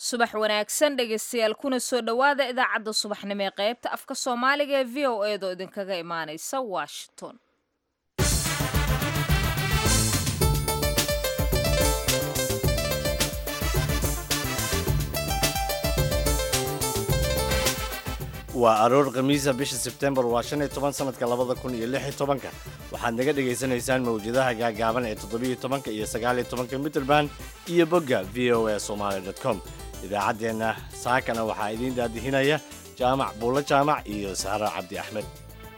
subax wanaagsan dhegaystayaal kuna soo dhowaada idaacadda subaxnimo ee qaybta afka soomaaliga ee v o eedoo idinkaga imaanaysa washington waa aroor khamiisa bisha sebtembar waa shan iyo toban sanadka labada kun iyo lix iyo tobanka waxaad naga dhagaysanaysaan mawjadaha gaagaaban ee toddobiyo tobanka iyo sagaal iyo tobanka mitrband iyo bogga v o a somaali dot com idaacaddeenna saakana waxaa idiin daadihinaya jaamac buulo jaamac iyo saara cabdi axmed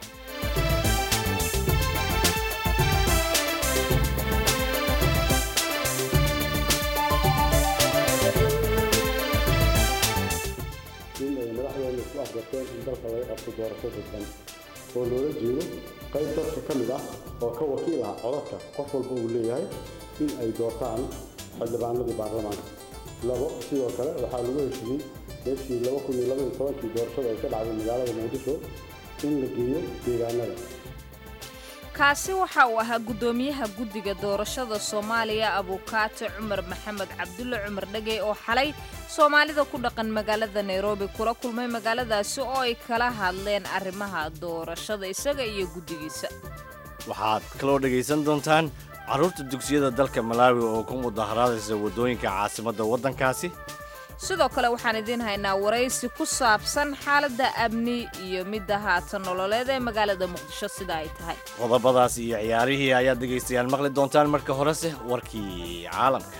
in ay madaxdeena isku afgarteen in dalka laga qabto doorasho dadban oo loola jeedo qayb dadka ka mid ah oo ka wakiil ah codadka qof walba uu leeyahay in ay doortaan xildhibaanadii baarlamaanka labo sidoo kale waxaa lagu heshiiyey meeshii laba kun iyo laba iyo tobankii doorashada ay ka dhacday magaalada muqdisho in la geeyo deegaanada kaasi waxa uu ahaa guddoomiyaha guddiga doorashada soomaaliya abuukaate cumar maxamed cabdulle cumar dhegey oo xalay soomaalida ku dhaqan magaalada nairobi kula kulmay magaaladaasi oo ay kala hadleen arrimaha doorashada isaga iyo guddigiisa waxaad kaloo dhegaysan doontaan carruurta dugsiyada dalka malaawi oo ku mudaharaadaysa waddooyinka caasimadda waddankaasi sidoo kale waxaan idiin haynaa waraysi ku saabsan xaaladda amni iyo midda haatan nololeed ee magaalada muqdisho sida ay tahay qodobadaas iyo ciyaarihii ayaad dhegaystayaal maqli doontaan marka horese warkii caalamka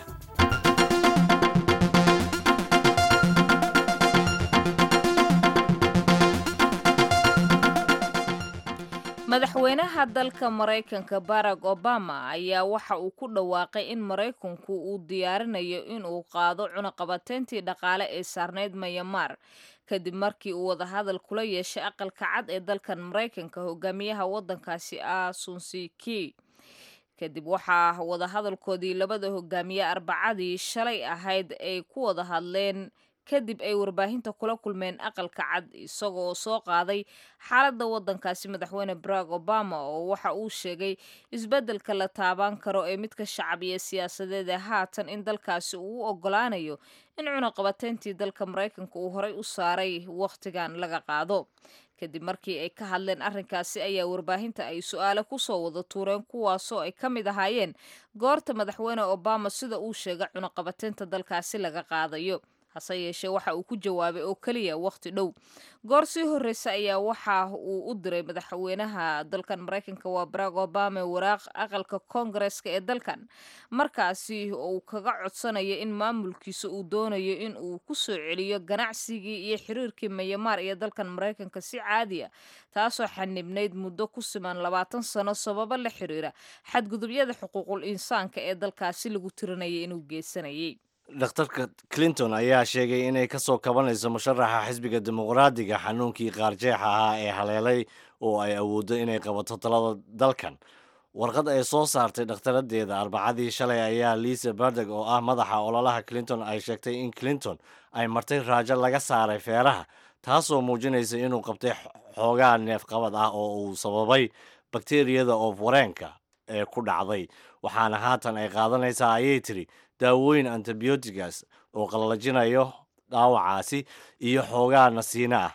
madaxweynaha dalka maraykanka barack obama ayaa waxa uu ku dhawaaqay in maraykanku uu diyaarinayo inuu qaado cunaqabateyntii dhaqaale ee saarneyd mayamar kadib markii uu wadahadal kula yeeshay aqalka cad ee dalkan maraykanka hogaamiyaha waddankaasi ah sunsiki kadib waxaa wadahadalkoodii labada hogaamiye arbacadii shalay ahayd ay ku wada hadleen kadib ay warbaahinta kula kulmeen aqalka cad isagoo soo qaaday xaaladda waddankaasi madaxweyne barack obama oo waxa uu sheegay isbeddelka la taaban karo ee midka shacab iyo siyaasadeed ee haatan in dalkaasi uu u ogolaanayo in cunaqabateyntii dalka maraykanka uu horey u saaray wakhtigan laga qaado kadib markii ay ka hadleen arrinkaasi ayaa warbaahinta ay su-aale kusoo wada tuureen kuwaasoo ay ka mid ahaayeen goorta madaxweyne obama sida uu sheegay cunaqabateynta dalkaasi laga qaadayo hase yeeshee waxa uu ku jawaabay oo keliya wakhti dhow goor sii horreysa ayaa waxa uu u diray madaxweynaha dalkan maraykanka waa barack obama waraaq aqalka koongareska ee dalkan markaasi uu kaga codsanayo in maamulkiisa uu doonayo in uu ku soo celiyo ganacsigii iyo xiriirkii mayamaar iyo dalkan maraykanka si caadi a taasoo xanibnayd muddo ku siman labaatan sano sababo la xiriira xadgudubyada xuquuqul insaanka ee dalkaasi lagu tirinayay inuu geysanayay dhakhtarka clinton ayaa sheegay inay ka soo kabanayso musharaxa xisbiga dimuqraadiga xanuunkii qaarjeexa ahaa ee haleelay oo ay awooddo inay qabato talada dalkan warqad ay soo saartay dhakhtaradeeda arbacadii shalay ayaa liisa bardeg oo ah madaxa ololaha clinton ay sheegtay in clinton ay martay raajo laga saaray feeraha taasoo muujinaysa inuu qabtay xoogaa neefqabad ah oo uu sababay bakteriyada oof-wareenka ee ku dhacday waxaana haatan ay qaadanaysaa ayay tiri daawooyin antibiotigas oo qallajinayo dhaawacaasi iyo xoogaa nasiino ah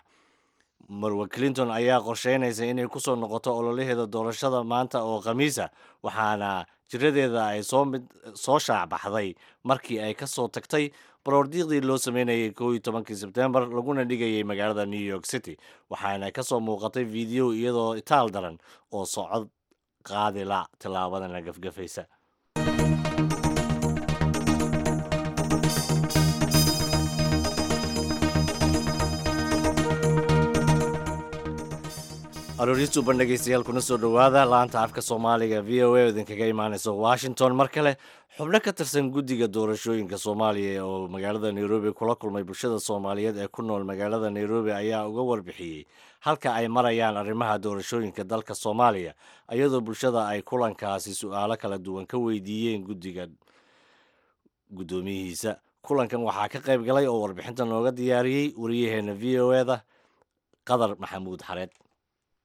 marwe clinton ayaa qorsheynaysa inay ku soo noqoto ololaheeda doorashada maanta oo khamiisa waxaana jiradeeda ay soo mid soo shaacbaxday markii ay ka soo tagtay baroordiiqdii loo sameynayay koo iyo tobankii sebtembar laguna dhigayay magaalada new york city waxaana ka soo muuqatay video iyadoo itaal daran oo socod qaadila tillaabadana gafgafaysa arooristu ban dhegaystayaal kuna soo dhowaada laanta afka soomaaliga v o a oo idinkaga imaanaysa washington mar kale xubno ka tirsan guddiga doorashooyinka soomaaliya oo magaalada nairobi kula kulmay bulshada soomaaliyeed ee ku nool magaalada nairobi ayaa uga warbixiyey halka ay marayaan arrimaha doorashooyinka dalka soomaaliya iyadoo bulshada ay kulankaasi su-aalo kala duwan ka weydiiyeen guddiga guddoomiyihiisa kulankan waxaa ka qayb galay oo warbixinta nooga diyaariyey wariyaheena v o eda qadar maxamuud xareed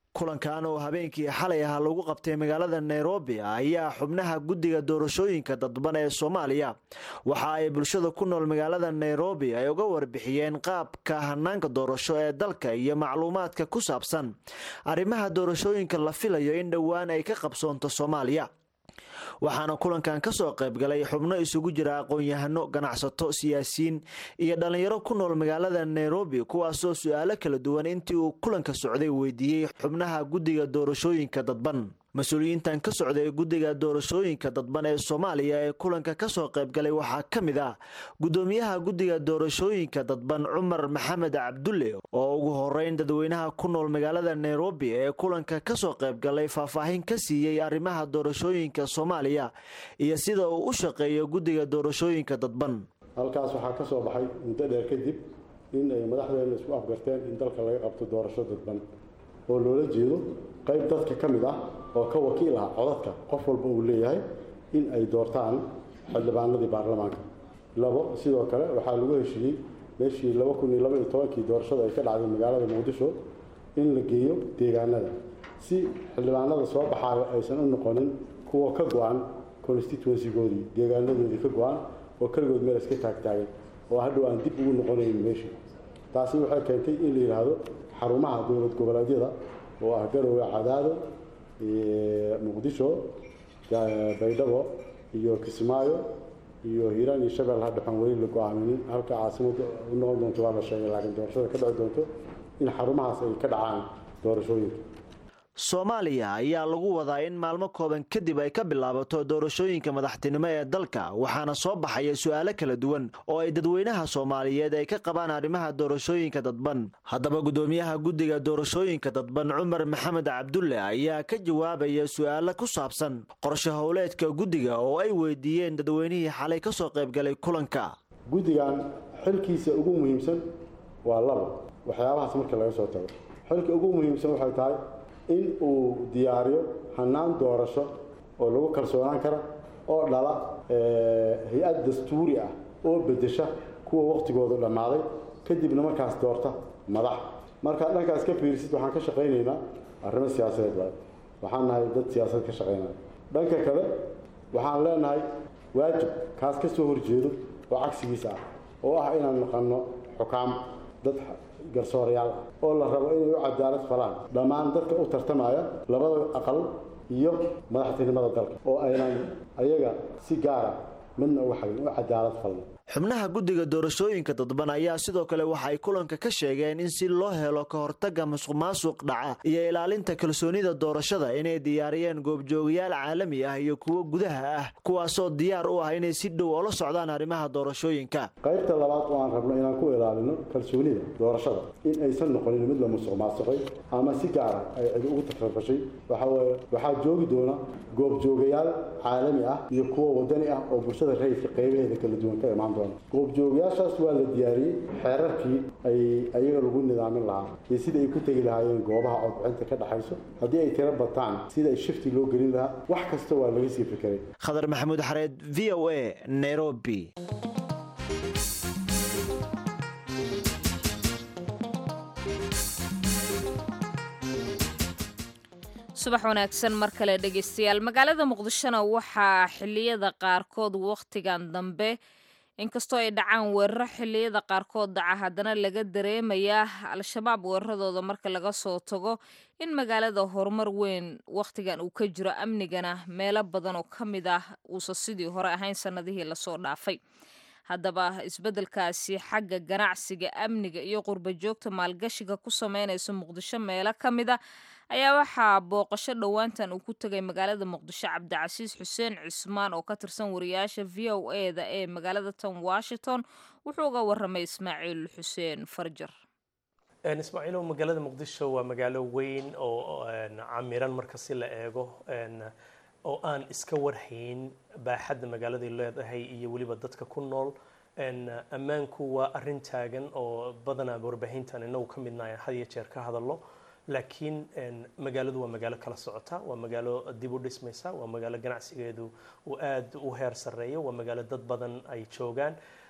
kulankan oo habeenkii xalay ah lagu qabtay magaalada nairobi ayaa xubnaha guddiga doorashooyinka dadban ee soomaaliya waxa ay bulshada ku nool magaalada nairobi ay uga warbixiyeen qaabka hanaanka doorasho ee dalka iyo macluumaadka ku saabsan arrimaha doorashooyinka la filayo in dhowaan ay ka qabsoonto soomaaliya waxaana kulankan ka soo qaybgalay xubno isugu jira aqoon-yahano ganacsato siyaasiyiin iyo dhallinyaro ku nool magaalada nairobi kuwaasoo su-aalo kala duwan intii uu kulanka socday weydiiyey xubnaha guddiga doorashooyinka dadban mas-uuliyiintan ka socday guddiga doorashooyinka dadban ee soomaaliya ee kulanka kasoo qaybgalay waxaa ka mid ah guddoomiyaha guddiga doorashooyinka dadban cumar maxamed cabdulle oo ugu horeyn dadweynaha ku nool magaalada nairobi ee kulanka kasoo qaybgalay faahfaahin ka siiyey arrimaha doorashooyinka soomaaliya iyo sida uu u shaqeeyo guddiga doorashooyinka dadban halkaas waxaa ka soo baxay muddo dheer kadib in ay madaxdeena isku afgarteen in dalka laga qabto doorasho dadban oo loola jeedo qayb dadka ka mid ah oo ka wakiil ah codadka qof walba uu leeyahay in ay doortaan xildhibaanadii baarlamaanka labo sidoo kale waxaa lagu heshiiyey meeshii laba kun iyo laba iyo tobankii doorashada ay ka dhacday magaalada muqdisho in la geeyo deegaanada si xildhibaanada soo baxaayo aysan u noqonin kuwa ka go-an constituencygoodii deegaanadoodii ka go-an oo keligood meel iska taagtaagan oo hadhow aan dib ugu noqonayn meeshii taasi waxay keentay in la yidhaahdo xarumaha dowlad goboleedyada oo ah garowe cadaado muqdisho baydhabo iyo kismaayo iyo hiiraan iyo shabeelle hadda waxaan weli la go-aaminin halka caasimada u noqon doonto waa la sheegay laakiin doorashada ka dhici doonto in xarumahaas ay ka dhacaan doorashooyinka soomaaliya ayaa lagu wadaa in maalmo kooban kadib ay ka bilaabato doorashooyinka madaxtinimo ee dalka waxaana soo baxaya su-aalo kala duwan oo ay dadweynaha soomaaliyeed ay ka qabaan arrimaha doorashooyinka dadban haddaba guddoomiyaha guddiga doorashooyinka dadban cumar maxamed cabdulle ayaa ka jawaabaya su-aalo ku saabsan qorshe howleedka guddiga oo ay weydiiyeen dadweynihii xalay ka soo qaybgalay kulanka guddigan xilkiisa ugu muhiimsan waa labo waxyaabahaas marka laga soo tago xilka ugu muhiimsan waxay tahay in uu diyaariyo hanaan doorasho oo lagu kalsoonaan kara oo dhala hay-ad dastuuri ah oo bedesha kuwa wakhtigoodu dhammaaday kadibna markaas doorta madax markaad dhankaas ka fiirisid waxaan ka shaqaynaynaa arrimo siyaasadeed waay waxaan nahay dad siyaasad ka shaqaynaya dhanka kale waxaan leenahay waajib kaas ka soo horjeedo oo cagsigiisa ah oo ah inaan naqanno xukaam dad garsoorayaal ah oo la rabo inay u cadaalad falaan dhammaan dadka u tartamaya labada aqal iyo madaxtinimada dalka oo aynan ayaga si gaara midna uga xagin u cadaalad falno xubnaha guddiga doorashooyinka dadban ayaa sidoo kale waxa ay kulanka ka sheegeen in si loo helo ka hortagga musuq maasuq dhaca iyo ilaalinta kalsoonida doorashada inay diyaariyeen goobjoogayaal caalami ah iyo kuwo gudaha ah kuwaasoo diyaar u ah inay si dhow ola socdaan arrimaha doorashooyinka qaybta labaad oo aan rabno inaan ku ilaalino kalsoonida doorashada in aysan noqonin mid la musuq maasuqay ama si gaara ay cid ugu takrafashay waxaweye waxaa joogi doona goobjoogayaal caalami ah iyo kuwo wadani ah oo bulshada rayidka qaybaheeda kala duwan ka imaan doona goobjoogayaashaas waa la diyaariyey xeerarkii ay ayaga lagu nidaamin lahaa iyo sida ay ku tegi lahaayeen goobaha codbixinta ka dhexayso haddii ay tiro bataan sida ay shifti loo gelin lahaa wax kasta waa laga sii fikiray khadar maxamuud xareed v o a nairobi subax wanaagsan mar kale dhegeystayaal magaalada muqdishona waxaa xiliyada qaarkood wakhtigan dambe inkastoo ay dhacaan weeraro xiliyada qaarkood dhaca haddana laga dareemayaa al-shabaab weeraradooda marka laga soo tago in magaalada horumar weyn wakhtigan uu ka jiro amnigana meelo badan oo ka mid ah uusan sidii hore ahayn sannadihii lasoo dhaafay haddaba isbeddelkaasi xagga ganacsiga amniga iyo qurba joogta maalgashiga ku sameynaysa muqdisho meelo ka mid a ayaa waxaa booqasho dhowaantan uu ku tegay magaalada muqdisho cabdicasiis xuseen cismaan oo ka tirsan wariyaasha v o e da ee magaalada tan washington wuxuu uga waramay ismaaciil xuseen farjar ismaaciilow magaalada muqdisho waa magaalo weyn oo camiran marka si la eego oo aan iska warhayn baaxadda magaaladay leedahay iyo weliba dadka ku nool ammaanku waa arrin taagan oo badanaa warbaahintan inagu ka midnahay had iyo jeer ka hadallo laakiin magaaladu waa magaalo kala socota waa magaalo dib u dhismaysa waa magaalo ganacsigeedu uu aad u heer sarreeyo waa magaalo dad badan ay joogaan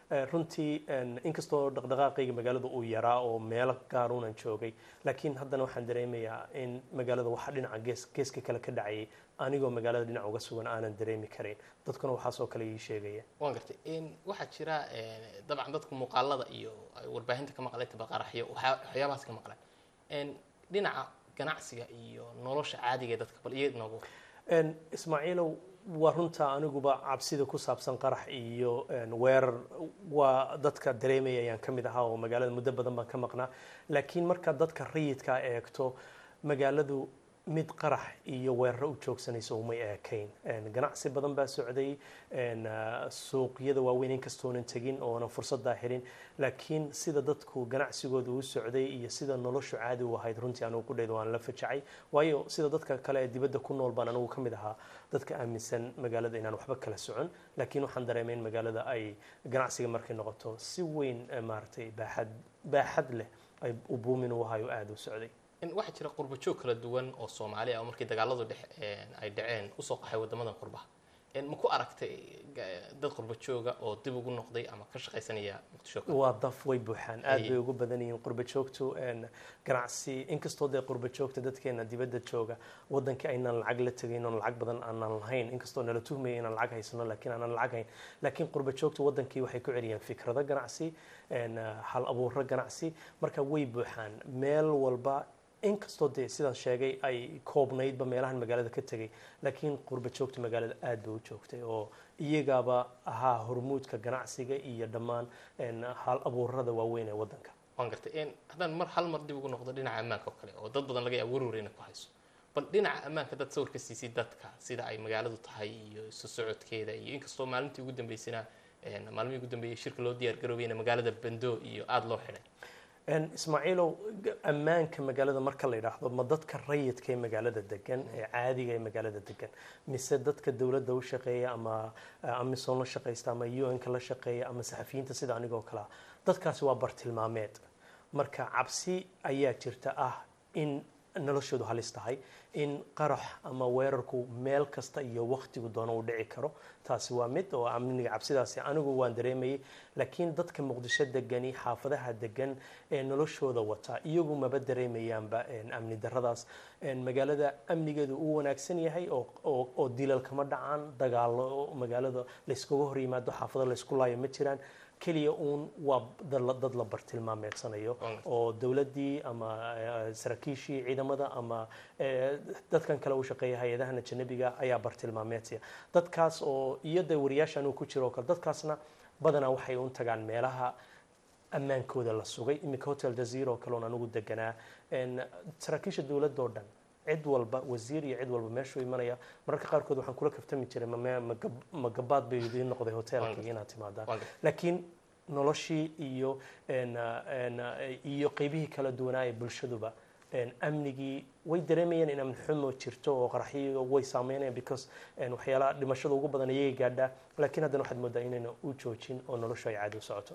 Eh, runtii en, inkastoo dhaqdhaqaaqayga magaalada uu yaraa oo meelo gaaruunan joogay laakiin haddana waxaan dareemayaa in magaalada waxa dhinaca gees geeska kale ka dhacayay anigoo magaalada dhinac uga sugan aanan dareemi karin dadkuna waxaasoo kale ii sheegaya waan gartay in waxaa jira eh, dabcan dadku muuqaalada iyo ay warbaahinta ka maqleen tabaqaraxyo waxyaa- waxyaabahaas ka maqleen En, dhinaca ganacsiga iyo nolosha caadiga ee dadka bal iyad noogu En, ismaaciilow waa runta aniguba cabsida ku saabsan qarax iyo en, weerar waa dadka dareemaya ayaan ka mid ahaa oo magaalada muddo badan baan ka maqnaa laakiin markaad dadka rayidka eegto magaaladu mid qarax iyo weeraro u joogsanayso umay eekayn En, ganacsi badan baa socday en, ah, suuqyada waaweyn inkastoonan tegin oonan fursadaa helin laakiin sida dadku ganacsigooda u socday iyo sida noloshu caadi u ahayd runtii anigu ku dhaydo waan la fajacay waayo sida dadka kale ee dibadda ku nool baan anigu ka mid ahaa dadka aaminsan magaalada inaan waxba kala socon laakiin waxaan dareemay in magaalada ay ganacsiga markay noqoto si weyn eh, maaragtay baaxad baaxad leh ay u buumin u ahayo aada u socday in waxaa jira qurbo joog kala duwan oo soomaali ah oo markii dagaaladu dhex ay dhaceen usoo qaxay wadamadan qurbaha En, ma ku aragtay ga- dad qurbo jooga oo dib ugu noqday ama ka shaqaysanaya muqdisho kale? waa daf way buuxaan aad Haye. bay ugu badan yihiin qurba joogtu en, ganacsi inkastoo dee qurba joogta dadkeena dibadda jooga wadankii aynaan lacag la tegayn oon lacag badan aanan lahayn inkastoo nala tuhmaya inaan lacag haysano laakiin aanan lacag hayn laakiin qurba joogtu wadankii waxay ku celiyeen fikrado ganacsi en, hal abuuro ganacsi marka way buuxaan meel walba inkastoo dee sidaan sheegay ay koobnaydba meelahan magaalada ka tegay laakiin qurba joogta magaalada aad bay u joogtay oo iyagaaba ahaa hormuudka ganacsiga iyo dhammaan en, hal abuurada waaweyn ee wadanka waan gartay En, haddaan mar hal mar dib ugu noqdo dhinaca ammaanka oo kale oo dad badan laga yaabo warwar inay ku hayso bal dhinaca ammaanka dad sawir ka siisay dadka sida ay magaaladu tahay iyo isu socodkeeda iyo inkastoo maalintii ugu dambeysana en, maalmihii ugu dambeeyay shirka loo diyaar garoobayna magaalada bando iyo aada loo xidhay En, ismaaciilow g- ammaanka magaalada marka la yidhaahdo ma dadka rayidka ee magaalada degan ee caadiga ee magaalada degan mise dadka dowladda u shaqeeya ama eh, amisom la shaqaysta ama un-ka la shaqeeya ama saxafiyiinta sida anigoo kale ah dadkaasi waa bartilmaameed marka cabsi ayaa jirta ah in noloshoodu halis tahay in qarax ama weerarku meel kasta iyo wakhtigu doono uu dhici karo taasi waa mid oo amniga cabsidaasi anigu waan dareemayay laakiin dadka muqdisho degani xaafadaha degan ee noloshooda wata iyagu maba dareemayaanba en, amni daradaas En, magaalada amnigeedu uu wanaagsan yahay oo, oo, oo dilal kama dhacaan dagaalo magaalada layskaga hor yimaado xaafado laysku laayo ma jiraan keliya uun waa dad la- dad la bartilmaameedsanayo oo dowladdii ama eh, saraakiishii ciidamada ama eh, dadkan kale u shaqeeya hay-adahan ajanabiga ayaa bartilmaameedsaya dadkaas oo iyo dee wariyaashan uu ku jiro oo kale dadkaasna badanaa waxay un tagaan meelaha ammaankooda la sugay iminka hotel jazeera oo kale oon anigu deganaa En, saraakiisha dowladda oo dhan cid walba wasiir iyo cid walba meeshuu imanaya mararka qaarkood waxaan kula kaftami jiray mame- ma gab- ma gabaad bay idiin noqday hotelka inaad timaadaan Waan gartay. laakiin noloshii iyo en, en, iyo qeybihii kala duwanaa ee bulshaduba en, amnigii way dareemayeen in amni xumo jirto oo qaraxyo way saameynayaan because en, waxyaalaha dhimashada ugu badan ayay gaadhaa laakiin haddana waxaad moodaa inayna u joojin oo noloshu ay caadi u socoto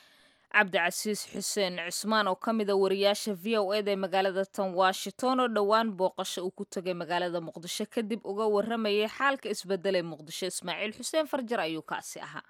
cabdicasiis xuseen cismaan oo ka mida wariyaasha v o eda ee magaalada tan washington oo dhowaan booqasho uu ku tegay magaalada muqdisho kadib uga waramayay xaalka isbedelay muqdisho ismaaciil xuseen farjar ayuu kaasi ahaa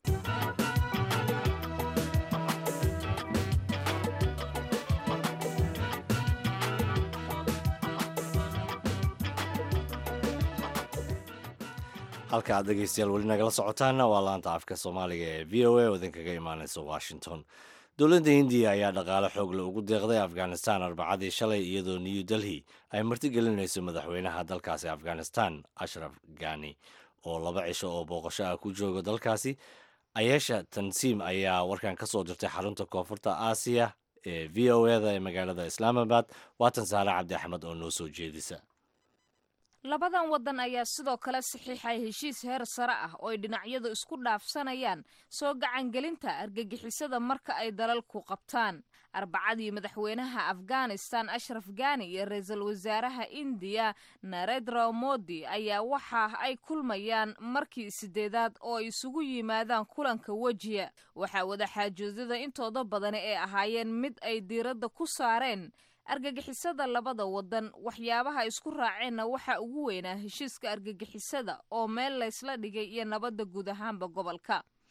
halka aad dhegeystayaal weli nagala socotaana waa laanta afka soomaaliga ee v o a oo idinkaga imaaneysa washington dowladda hindiya ayaa dhaqaale xoogle ugu deeqday afghanistan arbacadii shalay iyadoo new delhi ay martigelinayso madaxweynaha dalkaasi afghanistan ashraf ghani oo laba cisho oo booqasho ah ku jooga dalkaasi ayeesha tansiim ayaa warkan ka soo dirtay xarunta koonfurta aasiya ee v o eda ee magaalada islaamabad waatan saare cabdi axmed oo noo soo jeedisa labadan waddan ayaa sidoo kale saxiixay heshiis heer sare ah oo ay dhinacyadu isku dhaafsanayaan soo gacangelinta argagixisada marka ay dalalku qabtaan arbacadii madaxweynaha afghanistan ashraf ghani iyo ra-iisul wasaaraha indiya narendra modi ayaa waxa ay kulmayaan markii sideedaad oo ay isugu yimaadaan kulanka wejiya waxaa wadaxaajoodada intooda badani ay ahaayeen mid ay diiradda ku saareen argagixisada labada waddan waxyaabaha isku raaceenna waxaa ugu weynaa heshiiska argagixisada oo meel laysla dhigay iyo nabadda guud ahaanba gobolka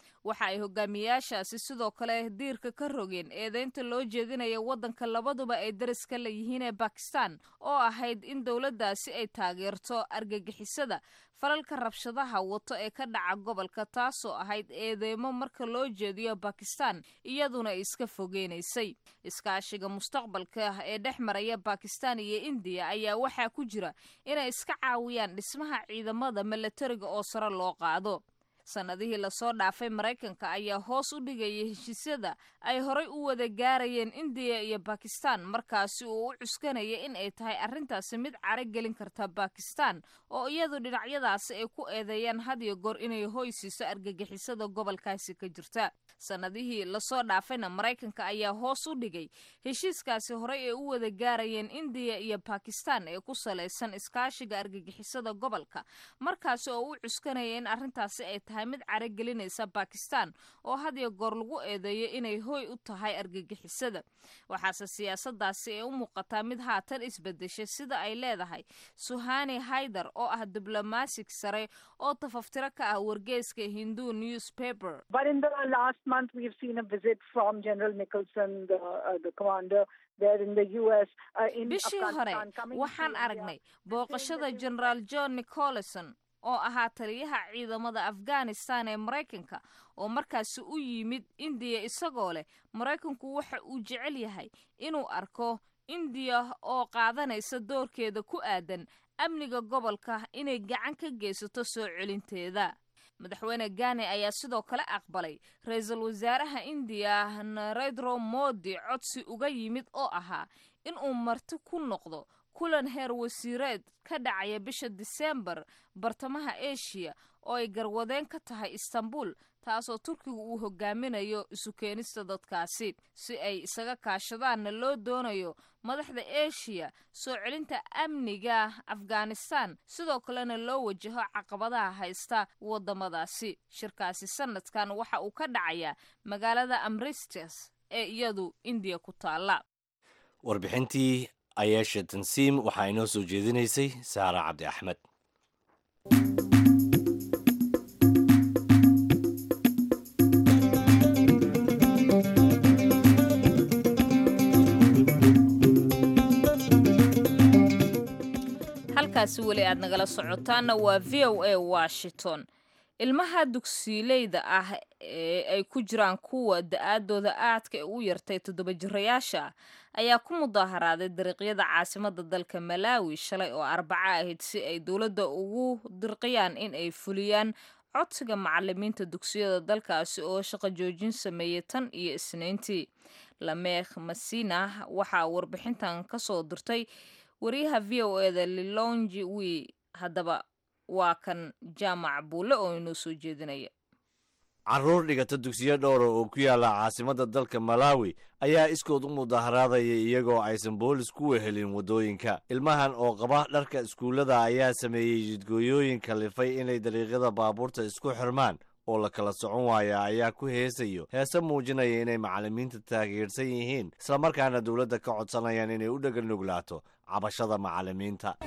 waxa ay hogaamiyaashaasi sidoo kale diirka ka rogeen eedeynta loo jeedinaya waddanka labaduba ay dariska la yihiin ee bakistan oo ahayd in dowladdaasi ay taageerto argagixisada falalka rabshadaha wato ee ka dhaca gobolka taasoo ahayd eedeymo marka loo jeediyo bakistan iyaduna ay iska fogeynaysay iskaashiga mustaqbalka ee dhex maraya bakistan iyo indiya ayaa waxaa ku jira inay iska caawiyaan dhismaha ciidamada milatariga oo sare loo qaado sannadihii lasoo dhaafay maraykanka ayaa hoos u dhigayay heshiisyada ay horay u wada gaarayeen indiya iyo bakistan markaasi uu u cuskanaya in ay tahay arrintaasi mid caro gelin karta bakistan oo iyadu dhinacyadaasi ay ku eedeeyaan hadiyo goor inay hoy siiso argagixisada gobolkaasi ka jirta sannadihii lasoo dhaafayna maraykanka ayaa hoos u dhigay heshiiskaasi horey ay u wada gaarayeen indiya iyo bakistan ee ku salaysan iskaashiga argagixisada gobolka markaasi oo u cuskanaya in arrintaasi ay tahay mid caro gelinaysa bakistan oo hadiyo goor lagu eedeeyo inay hoy u tahay argagixisada waxaase siyaasadaasi ay u muuqataa mid haatan isbedeshay sida ay leedahay suhani haydar oo ah diblomaasig sare oo tafaftiro ka ah wargeyska hindu newspaper But in the last month, we've seen a visit from General Nicholson, the, uh, the commander there in the U.S. Uh, in bishii hore Afghanistan, coming to waxaan India. aragnay booqashada generaal john nicolson oo ahaa taliyaha ciidamada afghanistan ee maraykanka oo markaasi u yimid indiya isagoo leh maraykanku waxa uu jecel yahay inuu arko indiya oo qaadanaysa doorkeeda ku aadan amniga gobolka inay gacan ka geysato soo celinteeda madaxweyne gane ayaa sidoo kale aqbalay ra-iisul wasaaraha indiya narendro modi codsi uga yimid oo ahaa inuu marti ku noqdo kulan heer wasiireed ka dhacaya bisha diseembar bartamaha eshiya oo ay garwadeen ka tahay istanbul taasoo turkiga uu hogaaminayo isu keenista dadkaasi si ay isaga kaashadaanna loo doonayo madaxda eshiya soo celinta amniga afghanistan sidoo kalena loo wajaho caqabadaha haysta wadamadaasi shirkaasi sanadkan waxa uu ka dhacayaa magaalada amristes ee iyadu indiya ku taala warbixintii ayaasha tansiim waxaa inoo soo jeedinaysay saara cabdi axmed halkaasi weli aad nagala socotaanna waa v o a washington ilmaha dugsiileyda ah ee ay ku jiraan kuwa da-aadooda aadka u yartay toddoba jirayaasha ayaa ku mudaaharaaday dariiqyada caasimada dalka malaawi shalay oo arbaco ahayd si ay dowladda ugu dirqiyaan in ay fuliyaan codsiga macalimiinta dugsiyada dalkaasi oo shaqo joojin sameeyey tan iyo isniintii lameekh masina waxaa warbixintan kasoo dirtay wariyaha v o eda lilongi wi haddaba waa kan jaamac buulle oo inoo soo jeedinaya carruur dhigata dugsiyo dhowra oo ku yaala caasimadda dalka malaawi ayaa iskood u mudaharaadaya iyagoo aysan boolis ku wehelin waddooyinka ilmahan oo qaba dharka iskuullada ayaa sameeyey jidgooyooyin kalifay inay dariiqyada baabuurta isku xirmaan oo la kala socon waaya ayaa ku heesayo heese muujinaya inay macallimiinta taageersan yihiin islamarkaana dowladda ka codsanayaan inay u dheganuglaato cabashada macallimiinta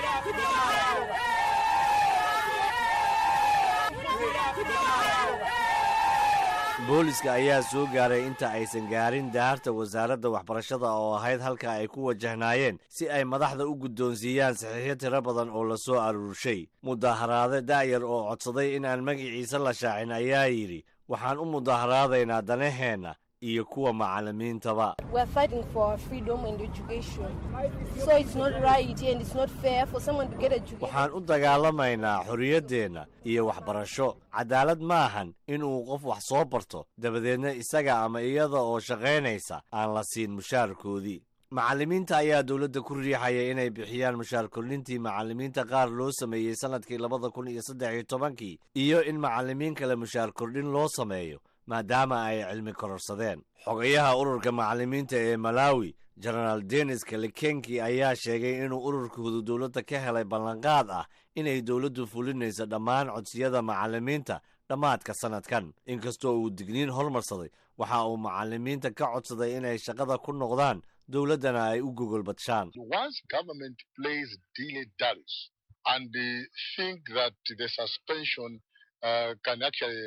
booliska ayaa soo gaaray inta aysan gaarin daarta wasaaradda waxbarashada oo ahayd halka ay ku wajahnaayeen si ay madaxda u guddoonsiiyaan saxiixyo tiro badan oo la soo aruurshay mudaharaade da'yar oo codsaday in aan magiciisa la shaacin ayaa yidhi waxaan u mudaharaadaynaa danaheenna iyo kuwa macallimiintaba We're fighting for our freedom and education. So it's not right and it's not fair for someone to get education. waxaan u dagaalamaynaa xorriyaddeenna iyo waxbarasho cadaalad maahan inuu qof wax soo barto dabadeedna isaga ama iyada oo shaqaynaysa aan la siin mushaarkoodii macallimiinta ayaa dowladda ku riixaya inay bixiyaan mushaar kordhintii macallimiinta qaar loo sameeyey sannadkii labada kun iyo saddex iyo tobankii iyo in macallimiin kale mushaar kordhin loo sameeyo maadaama ay cilmi kororsadeen xogayaha ururka macallimiinta ee malaawi jenaraal denis kalikenki ayaa sheegay inuu ururkoodu dowladda ka helay ballanqaad ah inay dowladdu fulinayso dhammaan codsiyada macallimiinta dhammaadka sannadkan inkastoo uu digniin hormarsaday waxa uu macallimiinta ka codsaday inay shaqada ku noqdaan dowladdana ay u gogolbadshaan once government plays dilly dallies and they think that the suspension uh, can actually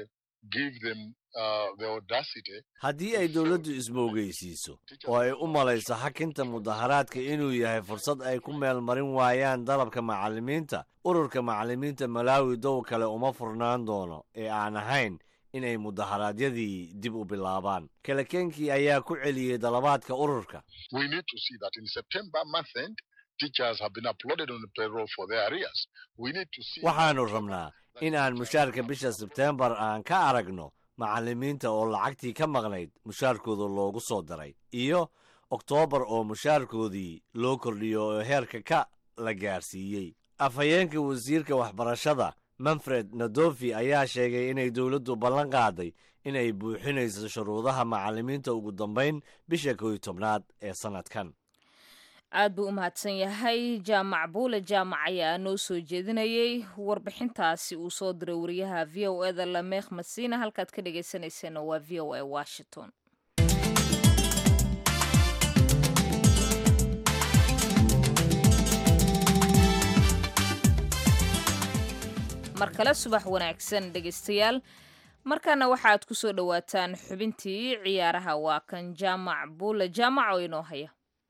give them uh, the audacity haddii ay dowladdu ismoogeysiiso oo ay u malayso xakinta mudaharaadka inuu yahay fursad ay ku meel marin waayaan dalabka macallimiinta ururka macallimiinta malaawi dow kale uma furnaan doono ee aan ahayn inay mudaharaadyadii dib u bilaabaan kalekeenkii ayaa ku celiyey dalabaadka ururka we need to see that in September month end, teachers have been uploaded on the payroll for their arrears. We need to see. waxaannu rabnaa in aan mushaarka bisha sebteembar aan ka aragno macallimiinta oo lacagtii ka maqnayd mushaarkooda loogu soo daray iyo oktoobar oo mushaarkoodii loo kordhiyo oo heerka ka la gaarsiiyey afhayeenka wasiirka waxbarashada manfred nadofi ayaa sheegay inay dowladdu ballan qaaday inay buuxinayso shuruudaha macallimiinta ugu dambayn bisha kow iyo tobnaad ee sannadkan aad buu u mahadsan yahay jaamac buule jaamac ayaa noo soo jeedinayay warbixintaasi uu soo diray wariyaha v o eda lameekh masiina halkaad ka dhegaysanayseena waa v o a washington mar kale subax wanaagsan dhegaystayaal markaana waxaad ku soo dhowaataan xubintii ciyaaraha waa kan jaamac buule jaamac oo inoo haya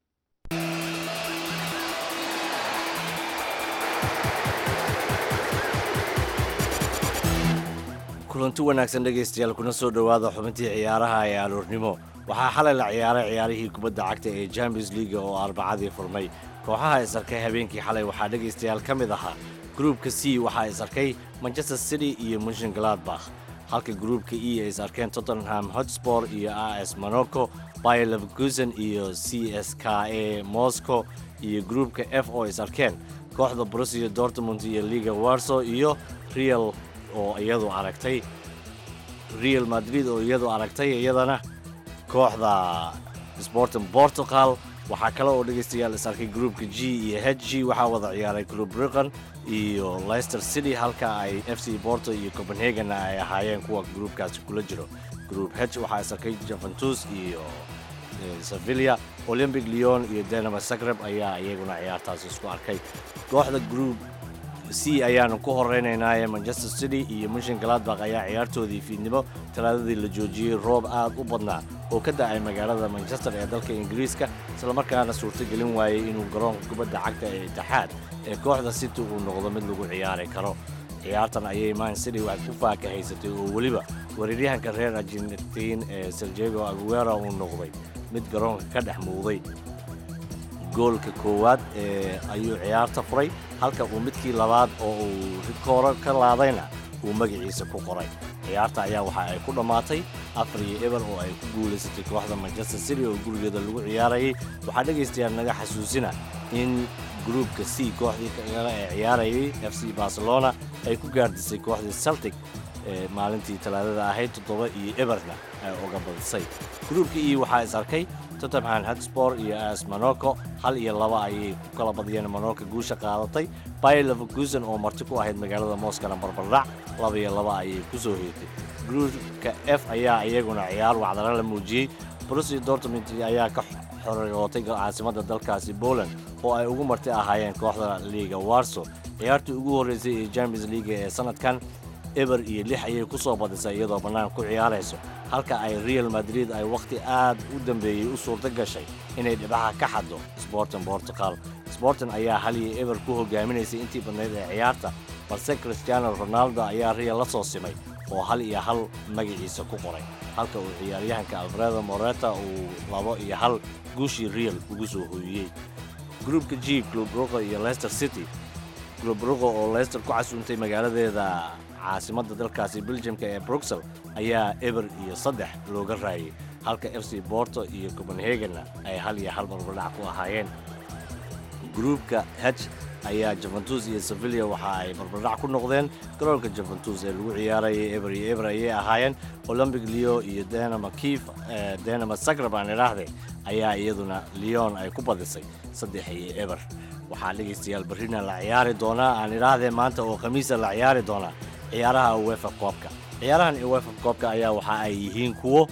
kulanti wanaagsan dhegaystayaal kuna soo dhowaada xubintii ciyaaraha ee aroornimo waxaa xalay la ciyaaray ciyaarihii kubadda cagta ee champions leaga oo arbacadii furmay kooxaha isarkay habeenkii xalay waxaa dhegaystayaal ka mid ahaa gruupka c waxaa isarkay manchester city iyo munshin gladbakh halka gruupka e ay isarkeen tottenham hotspor iyo a s monaco bayer leverkusen iyo c s k a moscow iyo gruupka f oo isarkeen kooxda borussia dortmund iyo liga warso iyo real oo iyadu aragtay real madrid oo iyadu aragtay iyadana kooxda sporting portugal waxaa kale oo dhegaystayaal is arkay groupka g iyo h g waxaa wada ciyaaray club briqan iyo leicester city halka ay f c porto iyo copenhagenna ay ahaayeen kuwa groupkaasi kula jiro group h waxaa is arkay juventus iyo sevilla olympic leon iyo denama zagreb ayaa iyaguna ciyaartaasi isku arkay kooxda group c ayaanu ku horeynaynaaye manchester city iyo munshin gladbak ayaa ciyaartoodii fiidnimo talaadadii la joojiyey roob aad u badnaa oo ka da'ay magaalada manchester ee dalka ingiriiska islamarkaana suurtogelin waayey inuu garoonka kubadda cagta ee itixaad ee kooxda city uu noqdo mid lagu ciyaari karo ciyaartan ayay man city wax ku faakahaysatay oo weliba weeraryahanka reer argentiin ee serjego aguera uu noqday mid garoonka ka dhex muuqday goolka koowaad ee ayuu ciyaarta furay halka uu midkii labaad oo uu rikooro ka laadayna uu magaciisa ku qoray ciyaarta ayaa waxa ay ku dhammaatay afar iyo eber oo ay ku guulaysatay kooxda manchester city oo gurigeeda lagu ciyaarayay waxaa dhegaystayaal naga xasuusina in gruupka c kooxdii kale ee ciyaarayay f c barcelona ay ku gaardisay kooxdii celtic ee maalintii talaadada ahayd toddoba iyo eberna ay uga badisay gruupka e waxaa is arkay tottenham hotspor iyo as monaco hal iyo laba ayay ku kala badiyeen monaco guusha qaadatay bayer leverkusen oo marti ku ahayd magaalada moskana barbardhac laba iyo laba ayay ku soo heetay gruupka f ayaa iyaguna ciyaar wacdara la muujiyey borussia dortmund ayaa ka xorootay caasimadda dalkaasi poland oo ay ugu marti ahaayeen kooxda liiga warso ciyaartii ugu horreysay ee champions leaga ee sanadkan eber iyo lix ayay ku soo badisay iyadoo bannaan ku ciyaarayso halka ay real madrid ay wakhti aad u dambeeyey u suurto gashay inay dhibaha ka xaddo sporting portugal sporting ayaa hal iyo eber ku hogaaminaysay intii badnayd ee ciyaarta balse cristiano ronaldo ayaa real la soo simay oo hal iyo hal magaciisa ku qoray halka uu ciyaaryahanka alfredo moreta uu labo iyo hal guushii real ugu soo hooyiyey gruupka g club ruqo iyo leicester city club ruqo oo leicester ku casuuntay magaaladeeda caasimadda dalkaasi beljamka ee bruxel ayaa eber iyo saddex looga raayay halka f c borto iyo copenhagenna ay hal iyo hal barbardhac ku ahaayeen gruupka h ayaa juventus iyo sevilla waxa ay barbardhac ku noqdeen garoonka juventus ee lagu ciyaarayay eber iyo eber ayay ahaayeen olympic leo iyo denama kief denama zagreb aan idhaahde ayaa iyaduna leon ay ku badisay saddex iyo eber waxaa dhegaystayaal barrina la ciyaari doonaa aan idhaahdee maanta oo khamiisa la ciyaari doonaa ciyaaraha uefa koobka ciyaarahan uefa koobka ayaa waxa ay yihiin kuwo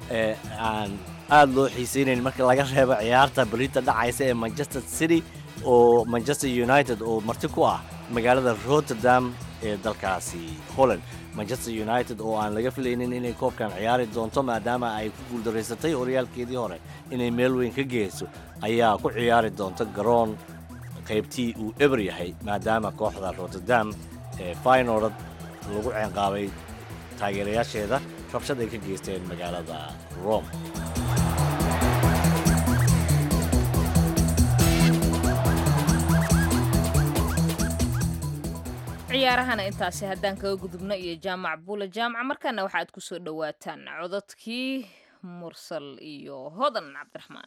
aan aad loo xiisaynayn marka laga reebo ciyaarta berita dhacaysa ee manchester city oo manchester united oo marti ku ah magaalada rotterdam ee dalkaasi holland manchester united oo aan laga filaynin inay koobkan ciyaari doonto maadaama ay ku guuldaraysatay horyaalkeedii hore inay meel weyn ka geyso ayaa ku ciyaari doonta garoon qaybtii uu eber yahay maadaama kooxda rotterdam ee faynord lagu ceenqaabay taageerayaasheeda rabshad ay ka geysteen magaalada rome ciyaarahana intaasi haddaan kaga gudubno iyo jaamac buula jaamaca markaana waxaad ku soo dhowaataan cododkii mursal iyo hodan cabdiraxmaan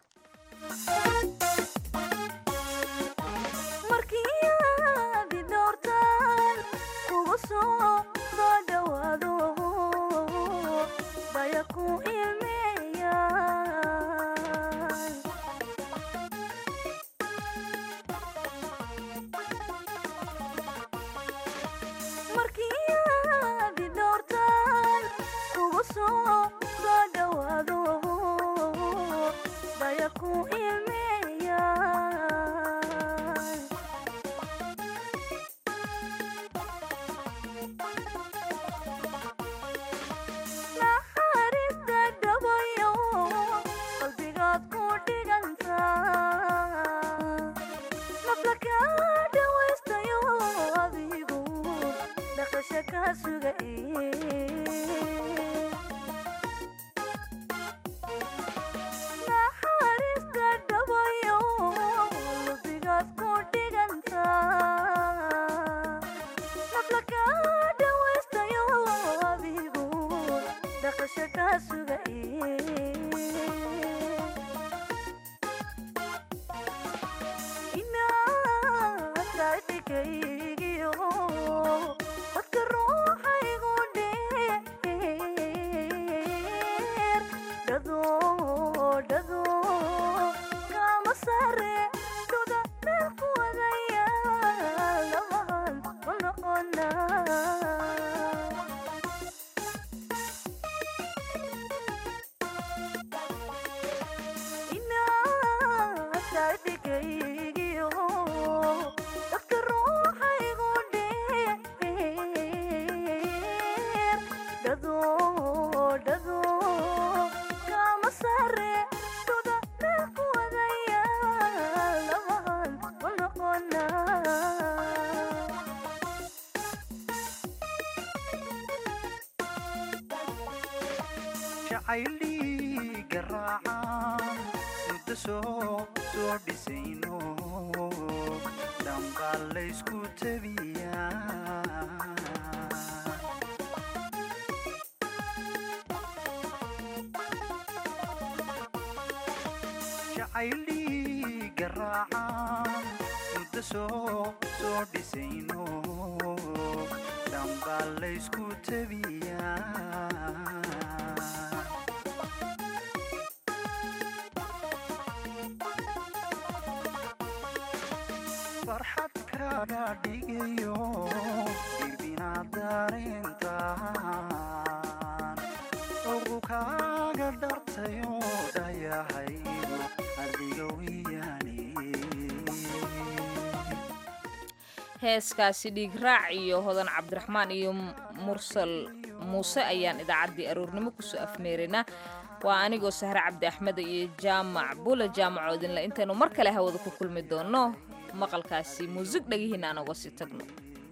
heeskaasi dhiigraac iyo hodan cabdiraxmaan iyo mursal muuse ayaan idaacaddii aroornimo kusoo afmeeraynaa waa anigoo sahre cabdi axmed iyo jaamac bula jaamacoodinle intaynu mar kale hawada ku kulmi doonno maqalkaasi muusig dhagihiina aan uga sii tagno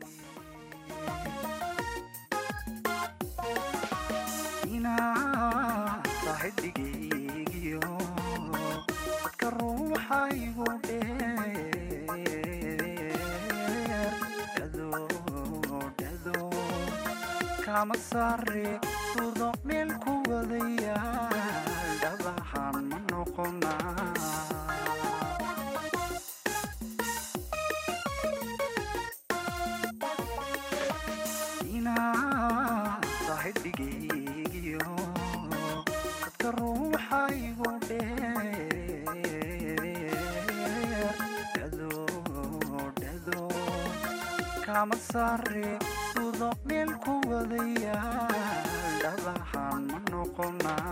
masare sudo meel ku wadaya dhabaxan ma noqona inaa saaxidhigeygiyo dadka ruuxaygu dheer dhado dhado kama sare sudo meel ku wadaya dhabaxan ma noqona